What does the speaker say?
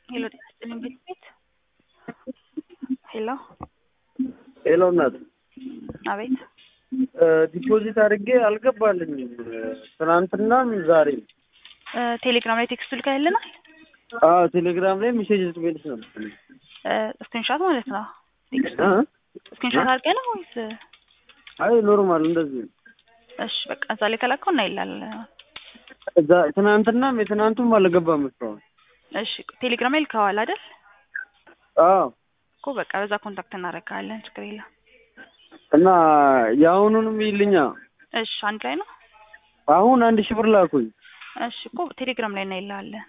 ሄሎ ጤና ይስጥልኝ ቤት ቤት ሄሎ ሄሎ እናት አቤት ዲፖዚት አድርጌ አልገባልኝም። ትናንትናም ዛሬ እ ቴሌግራም ላይ ቴክስቱ ልከህልናል አዎ ቴሌግራም ላይ ሜሴጅ ስሜልስ ነበር ስክሪንሻት ማለት ነው ቴክስቱ እ? ስክሪንሻት አድርገህ ነው ወይስ አይ ኖርማል እንደዚህ ነው። እሺ በቃ እዛ ላይ ከላከው እናይላል እዛ ትናንትናም የትናንቱም አልገባም እስካሁን። እሺ ቴሌግራም ላይ ልከዋል አይደል አዎ እኮ በቃ በዛ ኮንታክት እናደርግሃለን ችግር የለም እና የአሁኑንም ይልኛ እሺ አንድ ላይ ነው አሁን አንድ ሺህ ብር ላኩኝ። እሺ እኮ ቴሌግራም ላይ እናይልሃለን